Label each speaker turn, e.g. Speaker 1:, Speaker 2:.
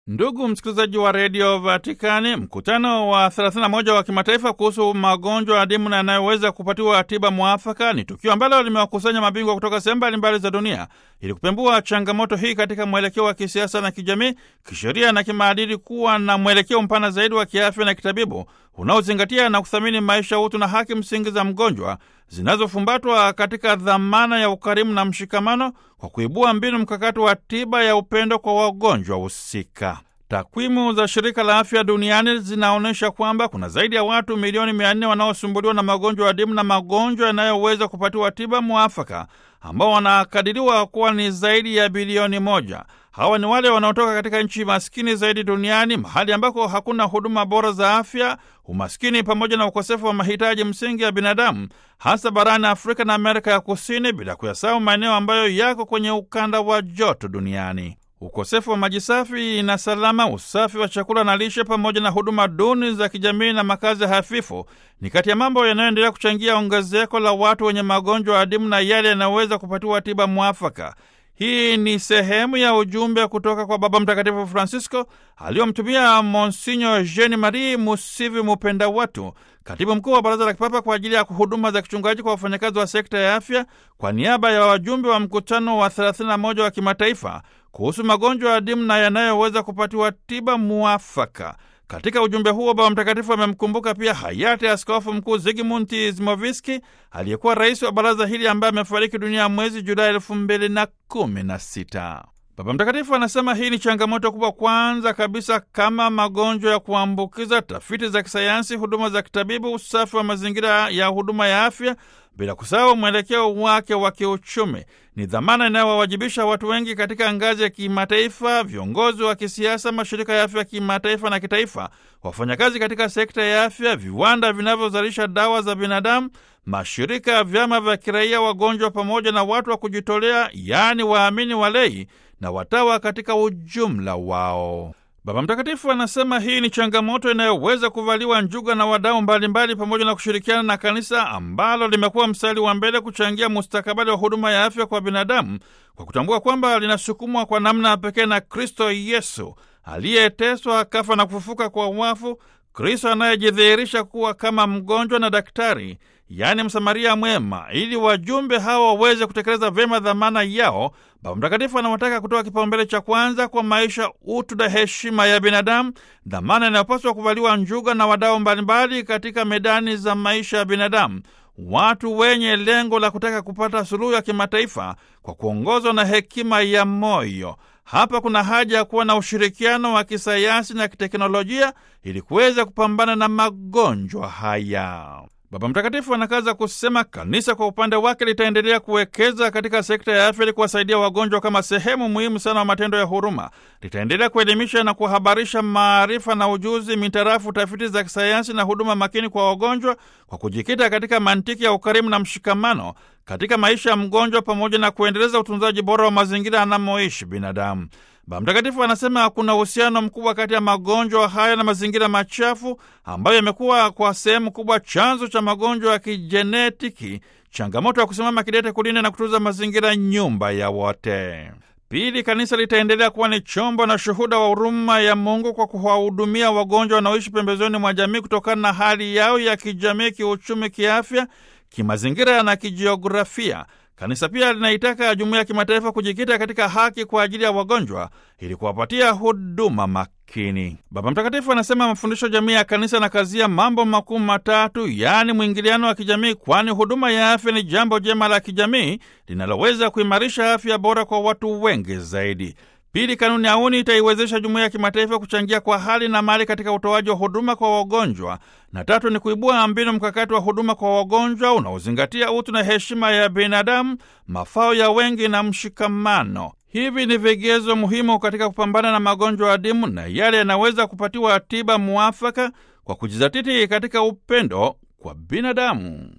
Speaker 1: Ndugu msikilizaji wa redio Vatikani, mkutano wa 31 wa kimataifa kuhusu magonjwa adimu na yanayoweza kupatiwa tiba mwafaka ni tukio ambalo limewakusanya mabingwa kutoka sehemu mbalimbali za dunia ili kupembua changamoto hii katika mwelekeo wa kisiasa na kijamii, kisheria na kimaadili, kuwa na mwelekeo mpana zaidi wa kiafya na kitabibu unaozingatia na kuthamini maisha, utu na haki msingi za mgonjwa zinazofumbatwa katika dhamana ya ukarimu na mshikamano kwa kuibua mbinu mkakati wa tiba ya upendo kwa wagonjwa husika. Takwimu za shirika la afya duniani zinaonyesha kwamba kuna zaidi ya watu milioni mia nne wanaosumbuliwa na magonjwa adimu na magonjwa yanayoweza kupatiwa tiba mwafaka ambao wanakadiriwa kuwa ni zaidi ya bilioni moja. Hawa ni wale wanaotoka katika nchi maskini zaidi duniani, mahali ambako hakuna huduma bora za afya, umaskini pamoja na ukosefu wa mahitaji msingi ya binadamu, hasa barani Afrika na Amerika ya Kusini, bila kuyasahau maeneo ambayo yako kwenye ukanda wa joto duniani. Ukosefu wa maji safi na salama, usafi wa chakula na lishe, pamoja na huduma duni za kijamii na makazi hafifu ni kati ya mambo yanayoendelea kuchangia ongezeko la watu wenye magonjwa adimu na yale yanayoweza kupatiwa tiba mwafaka. Hii ni sehemu ya ujumbe kutoka kwa Baba Mtakatifu Francisco aliyomtumia Monsinyo Jean Marie Musivi Mupenda Watu, katibu mkuu wa Baraza la Kipapa kwa ajili ya huduma za kichungaji kwa wafanyakazi wa sekta ya afya, kwa niaba ya wajumbe wa mkutano wa 31 wa kimataifa kuhusu magonjwa adimu na yanayoweza kupatiwa tiba muafaka. Katika ujumbe huo Baba Mtakatifu amemkumbuka pia hayati Askofu Mkuu Zigmund Zimoviski aliyekuwa rais wa baraza hili ambaye amefariki dunia mwezi Julai elfu mbili na kumi na sita. Baba Mtakatifu anasema hii ni changamoto kubwa, kwanza kabisa kama magonjwa ya kuambukiza, tafiti za kisayansi, huduma za kitabibu, usafi wa mazingira ya huduma ya afya, bila kusahau mwelekeo wake wa kiuchumi. Ni dhamana inayowawajibisha watu wengi katika ngazi ya kimataifa, viongozi wa kisiasa, mashirika ya afya ya kimataifa na kitaifa, wafanyakazi katika sekta ya afya, viwanda vinavyozalisha dawa za binadamu, mashirika ya vyama vya kiraia, wagonjwa, pamoja na watu wa kujitolea, yaani waamini walei na watawa katika ujumla wao. Baba Mtakatifu anasema hii ni changamoto inayoweza kuvaliwa njuga na wadau mbalimbali, pamoja na kushirikiana na kanisa ambalo limekuwa mstari wa mbele kuchangia mustakabali wa huduma ya afya kwa binadamu, kwa kutambua kwamba linasukumwa kwa namna ya pekee na Kristo Yesu aliyeteswa, kafa na kufufuka kwa wafu, Kristo anayejidhihirisha kuwa kama mgonjwa na daktari, yaani Msamaria mwema, ili wajumbe hawa waweze kutekeleza vyema dhamana yao. Baba Mtakatifu anawataka kutoa kipaumbele cha kwanza kwa maisha, utu na heshima ya binadamu, dhamana inayopaswa kuvaliwa njuga na wadau mbalimbali katika medani za maisha ya binadamu, watu wenye lengo la kutaka kupata suluhu ya kimataifa kwa kuongozwa na hekima ya moyo. Hapa kuna haja ya kuwa na ushirikiano wa kisayansi na kiteknolojia ili kuweza kupambana na magonjwa haya. Baba Mtakatifu anakaza kusema kanisa kwa upande wake litaendelea kuwekeza katika sekta ya afya ili kuwasaidia wagonjwa kama sehemu muhimu sana wa matendo ya huruma. Litaendelea kuelimisha na kuhabarisha maarifa na ujuzi mitarafu tafiti za kisayansi na huduma makini kwa wagonjwa, kwa kujikita katika mantiki ya ukarimu na mshikamano katika maisha ya mgonjwa, pamoja na kuendeleza utunzaji bora wa mazingira anamoishi binadamu. Baba Mtakatifu anasema kuna uhusiano mkubwa kati ya magonjwa haya na mazingira machafu ambayo yamekuwa kwa sehemu kubwa chanzo cha magonjwa ya kijenetiki, changamoto ya kusimama kidete kulinda na kutunza mazingira, nyumba ya wote. Pili, kanisa litaendelea kuwa ni chombo na shuhuda wa huruma ya Mungu kwa kuwahudumia wagonjwa wanaoishi pembezoni mwa jamii kutokana na hali yao ya kijamii, kiuchumi, kiafya, kimazingira na kijiografia. Kanisa pia linaitaka jumuiya ya kimataifa kujikita katika haki kwa ajili ya wagonjwa ili kuwapatia huduma makini. Baba Mtakatifu anasema mafundisho jamii ya kanisa na kazia mambo makuu matatu, yaani mwingiliano wa kijamii, kwani huduma ya afya ni jambo jema la kijamii linaloweza kuimarisha afya bora kwa watu wengi zaidi. Pili, kanuni auni itaiwezesha jumuiya ya kimataifa kuchangia kwa hali na mali katika utoaji wa huduma kwa wagonjwa, na tatu ni kuibua mbinu mkakati wa huduma kwa wagonjwa unaozingatia utu na heshima ya binadamu, mafao ya wengi na mshikamano. Hivi ni vigezo muhimu katika kupambana na magonjwa adimu na yale yanaweza kupatiwa tiba muafaka kwa kujizatiti katika upendo kwa binadamu.